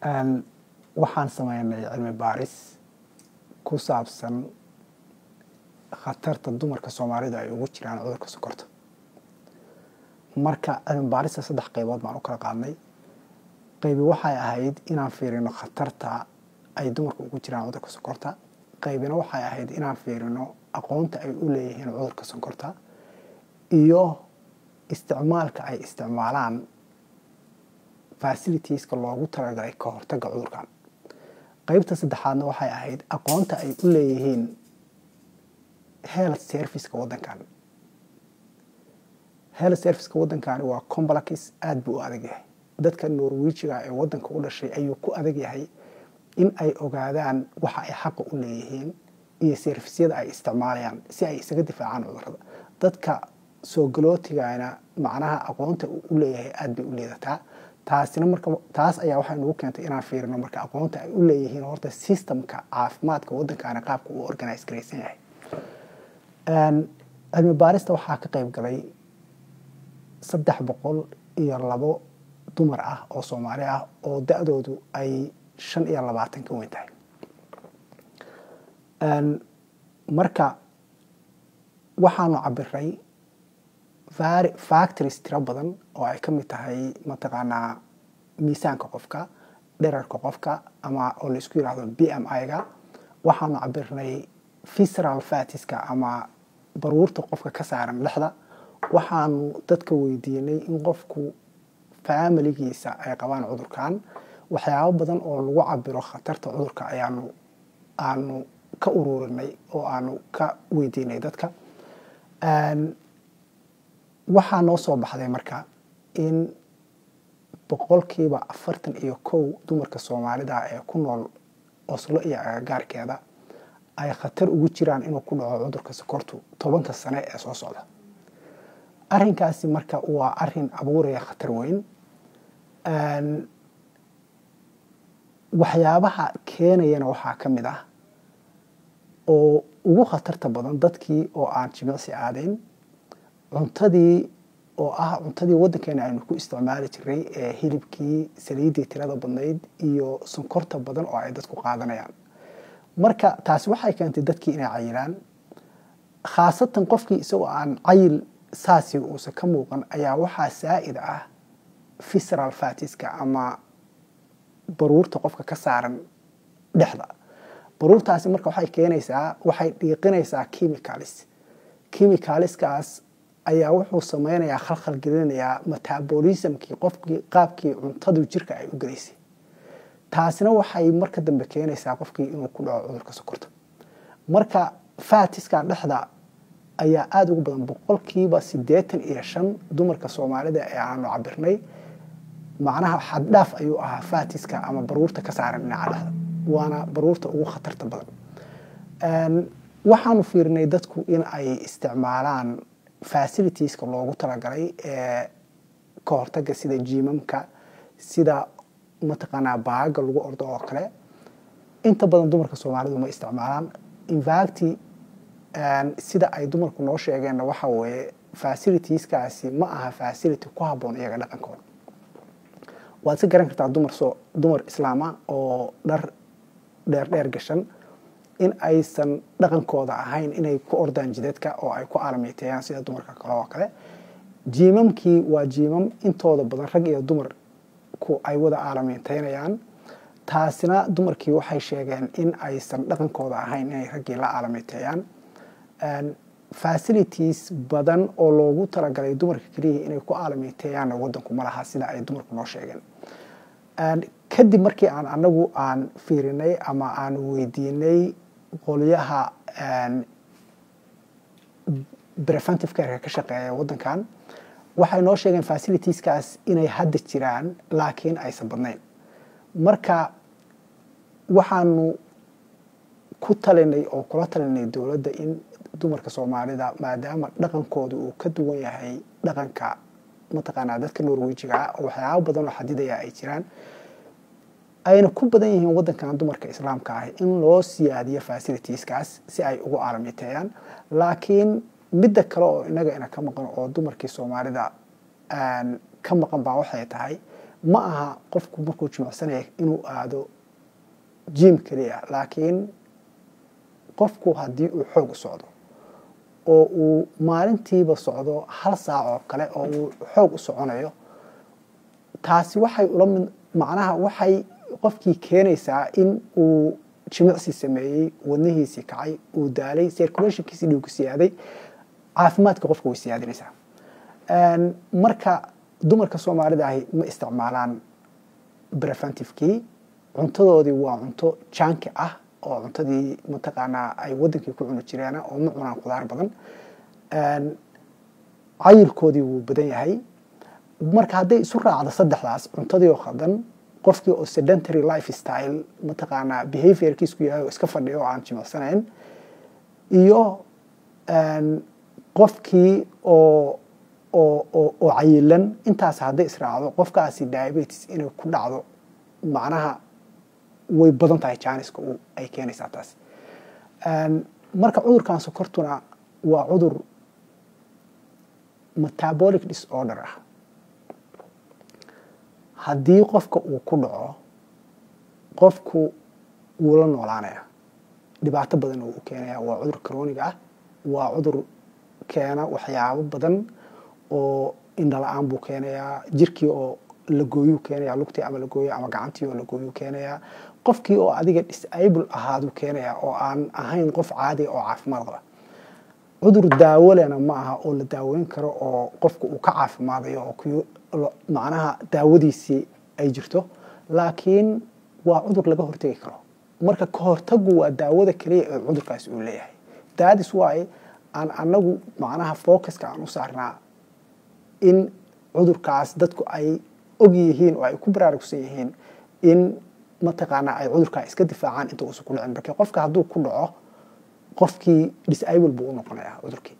waxaan sameynay cilmi baaris ku saabsan khatarta dumarka soomaalida ay ugu jiraan cudurka sokorta marka cilmi baarista saddex qaybood baan u kala qaadnay qaybi waxay ahayd inaan fiirino khatarta ay dumarka ugu jiraan cudurka sokorta qaybina waxay ahayd inaan fiirino aqoonta ay u leeyihiin cudurka sonkorta iyo isticmaalka ay isticmaalaan fasilitieska loogu talagalay ka hortagga cudurkan qaybta saddexaadna waxay ahayd aqoonta ay u leeyihiin health serviceka waddankan health serviceka waddankani waa complex aada buu u adag yahay dadka norwejiga ee waddanka u dhashay ayuu ku adag yahay in ay ogaadaan waxa ay xaqa u leeyihiin iyo servisyada ay isticmaalayaan si ay isaga difaacaan cudurada dadka soo galootigana macnaha aqoonta u leeyahay aada bay u liidataa taasina marka taas ayaa waxay nagu keentay inaan fiirino marka aqoonta ay u leeyihiin horta systemka caafimaadka waddankaana qaabka uu organize garaysan yahay cilmi baarista waxaa ka qayb galay saddex boqol iyo labo dumar ah oo soomaali ah oo da-doodu ay shan iyo labaatan ka weyn tahay marka waxaanu cabiray factories tiro badan oo ay ka mid tahay mataqaanaa miisaanka qofka dherarka qofka ama oo la isku yidhaahdo b m i-ga waxaanu cabirnay visceral fatiska ama baruurta qofka ka saaran dhexda waxaanu dadka weydiinay in qofku faamiligiisa ay qabaan cudurkan waxyaabo badan oo lagu cabiro khatarta cudurka ayaanu aanu ka ururinay oo aanu ka weydiinay dadka waxaa noo soo baxday marka in boqolkiiba afartan iyo kow dumarka soomaalida ee ku nool oslo iyo agagaarkeeda ay khatar ugu jiraan inuu ku dhaco cudurka sokortu tobanka sane ee soo socda arrinkaasi marka waa arin abuuraya khatar weyn waxyaabaha keenayana waxaa ka mid ah oo ugu khatarta badan dadkii oo aan jimicsi aadayn cuntadii oo ah cuntadii waddankeena aynu ku isticmaali jiray ee hilibkii saliiddii tirada badnayd iyo sonkorta badan oo ay dadku qaadanayaan marka taasi waxay keentay dadkii inay cayilaan khaasatan qofkii isagoo aan cayil saasi uusan ka muuqan ayaa waxaa saa'id ah visceral fatiska ama baruurta qofka ka saaran dhexda baruurtaasi marka waxay keenaysaa waxay dhiiqinaysaa chemicalis chemicaliskaas ayaa wuxuu sameynayaa khalkhal gelinayaa metabolismkii qofkii qaabkii cuntadu jirka ay u gelaysay taasina waxay marka dambe keenaysaa qofkii inuu ku dhaco cudurka sokorta marka fatiska dhexda ayaa aada ugu badan boqolkiiba siddeetan iyo shan dumarka soomaalida ee aanu cabirnay macnaha xaddhaaf ayuu ahaa fatiska ama baruurta ka saaran dhinaca dhexda waana baruurta ugu khatarta badan waxaanu fiirinay dadku in ay isticmaalaan fasilitieska loogu talagalay ee ka hortaga sida jiimamka sida mataqaanaa baaga lagu ordo oo kale inta badan dumarka soomaalidu ma isticmaalaan infacti sida ay dumarku noo sheegeenna waxa weeye fasilitieskaasi ma aha fasility ku habboon iyaga dhaqankooda waad si garan kartaa dumar soo dumar islaama oo dhar dheer dheer gashan in aysan dhaqankooda ahayn inay ku ordaan jidadka oo ay ku aalamiiteeyaan sida dumarka kale oo kale jiimamkii waa jiimam intooda badan rag iyo dumarku ay wada aalamiiteynayaan taasina dumarkii waxay sheegeen in aysan dhaqankooda ahayn inay raggii la aalamiiteeyaan facilities badan oo loogu talagalay dumarka keliya inay ku aalamiiteeyaanna waddanku ma laha sida ay dumarku noo sheegeen kadib markii aan anagu aan fiirinay ama aan weydiinay qolyaha preventive careka ka shaqeeya waddankan waxay noo sheegeen facilitieskaas inay hadda jiraan laakiin aysan badnayn marka waxaanu ku talinay oo kula talinay dowladda in dumarka soomaalida maadaama dhaqankooda uu ka duwan yahay dhaqanka mataqaanaa dadka norwejiga ah oo waxyaabo badan oo xadidaya ay jiraan ayna ku badan yihiin waddankan dumarka islaamka ah in loo siyaadiyo facilitieskaas si ay ugu aalamiteeyaan laakiin midda kale oo inaga ina ka maqan oo dumarkii soomaalida ka maqan baa waxay tahay ma aha qofku markuu jimicsanaya inuu aado jim keliya laakiin qofku haddii uu xoog u socdo oo uu maalintiiba socdo hal saac oo kale oo uu xoog u soconayo taasi waxay ula mid macnaha waxay qofkii keenaysaa in uu jimicsi sameeyey wadnihiisii kacay uu daalay circulationkiisii dhiigu siyaaday caafimaadka qofka way siyaadinaysaa marka dumarka soomaalida ahi ma isticmaalaan preventivekii cuntadoodii waa cunto janki ah oo cuntadii mataqaanaa ay wadankii ku cuni jireen oo ma cunaan khudaar badan cayilkoodii wuu badan yahay marka hadday isu raacdo saddexdaas cuntadii oo khaldan qofkii oo sedentary life style mataqaanaa behaviorkiisku yahay oo iska fadhiyo oo aan jimicsanayn iyo qofkii oo oo oo cayilan intaas hadday israacdo qofkaasi diabetes inay ku dhacdo macnaha way badan tahay janiska ay keenaysaa taas marka cudurkan sokortuna waa cudur metabolic disorder ah haddii qofka uu ku dhaco qofku wuu la noolaanaya dhibaato badan uu keenaya waa cudur croniga ah waa cudur keena waxyaabo badan oo indhala-aan buu keenayaa jirkii oo lagooyuu keenaya lugtii ama lagooyo ama gacantii oo lagooyuu keenayaa qofkii oo adiga disable ahaaduu keenaya oo aan ahayn qof caadiga oo caafimaad qaba cudur daawolena ma aha oo la daaweyn karo oo qofka uu ka caafimaadayo oo macnaha daawadiisii ay jirto laakiin waa cudur laga hortegi karo marka kahortagu waa daawada keliya ee cudurkaasi uu leeyahay daadis waaye aan anagu macnaha focuska aan u saarnaa in cudurkaas dadku ay og yihiin oo ay ku baraarugsan yihiin in mataqaanaa ay cudurkaa iska difaacaan inta uusan ku dhicin marka qofka hadduu ku dhaco qofkii disable buu u noqonayaa cudurkii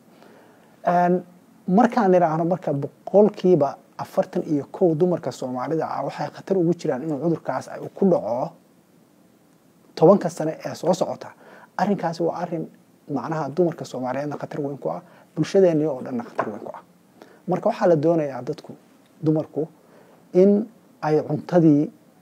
markaan idhaahno marka boqolkiiba afartan iyo kow dumarka soomaalida ah waxay khatar ugu jiraan inuu cudurkaas ay ku dhaco tobanka sane ee soo socota arrinkaasi waa arrin macnaha dumarka soomaaliyeedna khatar weyn ku ah bulshadeenii oo dhanna khatar weyn ku ah marka waxaa la doonayaa dadku dumarku in ay cuntadii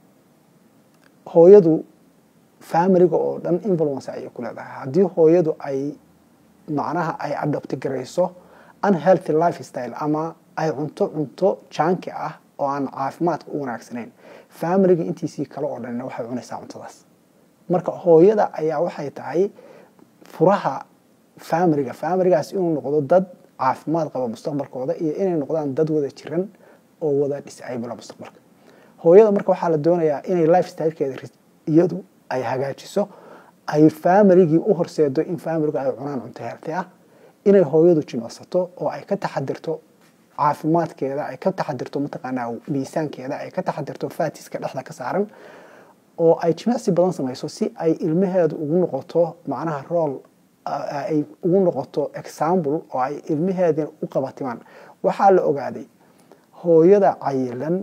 hooyadu familiga oo dhan influence ayay ku leedahay haddii hooyadu ay macnaha ay adopti garayso unhealthy life style ama ay cunto cunto janki ah oo aan caafimaadka u wanaagsanayn familiga intiisii kale oo dhanna waxay cunaysaa cuntadaas marka hooyada ayaa waxay tahay furaha familiga familigaas inuu noqdo dad caafimaad qaba mustaqbalkooda iyo inay noqdaan dad wada jiran oo wada disable mustaqbalka hooyada marka waxaa la doonayaa inay life stylekeeda iyadu ay hagaajiso ay familigii u horseedo in familigu ay cunaan cunto healthy ah inay hooyadu jimicsato oo ay ka taxadirto caafimaadkeeda ay ka taxadirto mataqaanaa miisaankeeda ay ka taxadirto fatiska dhexda ka saaran oo ay jimicsi badan samayso si ay ilmaheedu ugu noqoto macnaha rool ay ugu noqoto example oo ay ilmaheedina u qabatimaan waxaa la ogaaday hooyada cayilan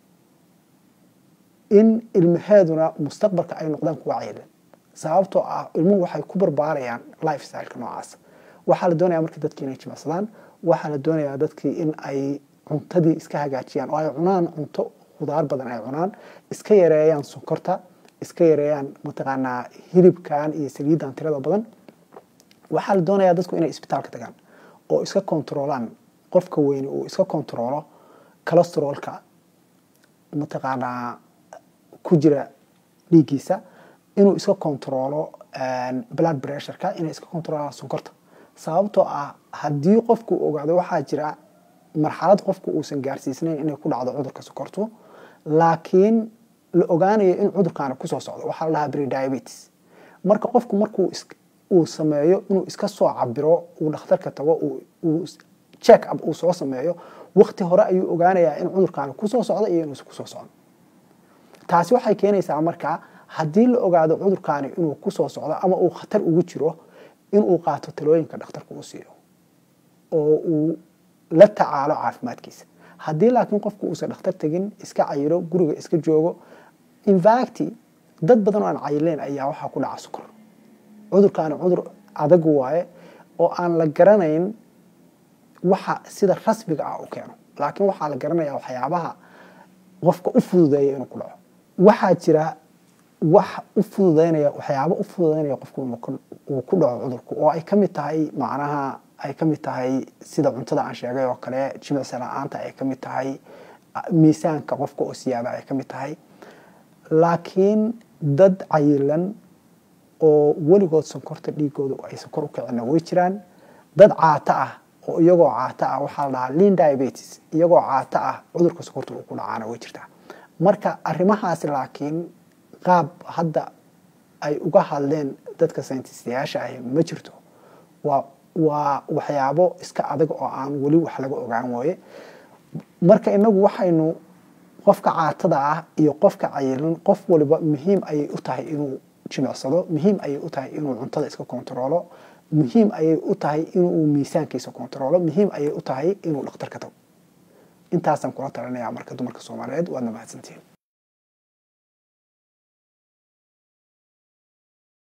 in ilmaheeduna mustaqbalka ay noqdaan kuwa cayilan sababtoo ah ilmuhu waxay ku barbaarayaan life styleka noocaas waxaa la doonaya marka dadkii inay jimicsadaan waxaa la doonayaa dadkii in ay cuntadii iska hagaajiyaan oo ay cunaan cunto khudaar badan ay cunaan iska yareeyaan sonkorta iska yareeyaan mataqaanaa hilibkan iyo saliidan tirada badan waxaa la doonayaa dadku inay isbitaalka tagaan oo iska kontroolaan qofka weyne uu iska kontroolo calesterolka mataqaanaa ku jira dhiiggiisa inuu iska kontroolo blood pressureka inay iska kontroolaan sonkorta sababtoo ah haddii qofku ogaado waxaa jira marxalad qofku uusan gaarsiisnayn inay ku dhacdo cudurka sokortu laakiin la ogaanayo in cudurkaana kusoo socdo waxaa la dhahaa brediabetes marka qofku markuu uu sameeyo inuu iska soo cabiro uu dhakhtarka tago uu check up uu soo sameeyo wakti hore ayuu ogaanayaa in cudurkaana kusoo socdo iyo inuusan kusoo socdo taasi waxay keenaysaa marka haddii la ogaado cudurkaani inuu kusoo socdo ama uu khatar ugu jiro inuu qaato talooyinka dhakhtarka uu siiyo oo uu la tacaalo caafimaadkiisa haddii laakiin qofku uusan dhakhtar tegin iska cayilo guriga iska joogo infacti dad badan oo aan cayileen ayaa waxaa ku dhaca sukor cudurkaani cudur adag waaye oo aan la garanayn waxa sida rasmiga ah u keeno laakiin waxaa la garanayaa waxyaabaha qofka u fududeeya inuu ku dhaco waxaa jira wax u fududeynaya waxyaabo u fududeynaya qofku uu ku dhaco cudurku oo ay ka mid tahay macnaha ay ka mid tahay sida cuntada aan sheegay oo kale jimicsi la-aanta ay ka mid tahay miisaanka qofka oo siyaada ay ka mid tahay laakiin dad cayilan oo weligood sonkorta dhiigooda ay sonkor u kicina way jiraan dad caato ah oo iyagoo caato ah waxaa la dhahaa lean diabetes iyagoo caato ah cudurka sonkorta uu ku dhacaana way jirtaa marka arrimahaasi laakiin qaab hadda ay uga hadleen dadka saynististayaasha ahi ma jirto waa waa waxyaabo iska adag oo aan weli wax laga ogaan waaye marka inagu waxaynu qofka caatada ah iyo qofka cayilan qof waliba muhiim ayay u tahay inuu jimicsado muhiim ayay u tahay inuu cuntada iska kontaroolo muhiim ayay u tahay inuu miisaankiisa kontaroolo muhiim ayay u tahay inuu dhakhtarka tago intaasaan kula talinayaa marka dumarka soomaaliyeed waadna mahadsantihiin